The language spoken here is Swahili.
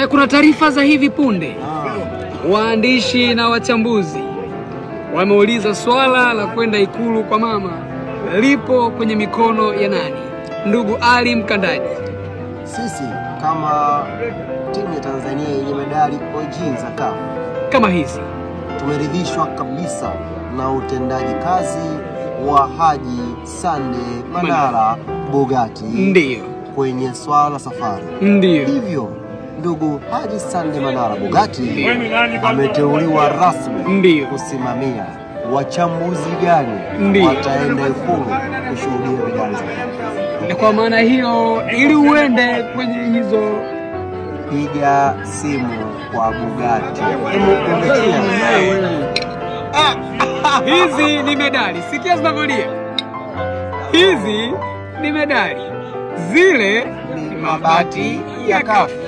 Eh, kuna taarifa za hivi punde, waandishi na wachambuzi wameuliza swala la kwenda ikulu kwa mama lipo kwenye mikono ya nani? Ndugu Ali Mkandaji. Sisi kama timu ya Tanzania yenye medali OG za CAF Kama hizi tumeridhishwa kabisa na utendaji kazi wa Haji Sande Manara Bogati ndiyo, kwenye swala la safari. ndiyo, Hivyo ndugu Haji Sande Manara Bogati ameteuliwa rasmi ndiyo. kusimamia wachambuzi gani Ndiyo. wataenda Ikulu kushuhudia vidani za Na kwa maana hiyo, ili uende kwenye hizo piga simu kwa Bugatti. Hebu pembechea. hizi ni medali, sikia zinavyolia. Hizi ni medali, zile ni mabati ya kafu.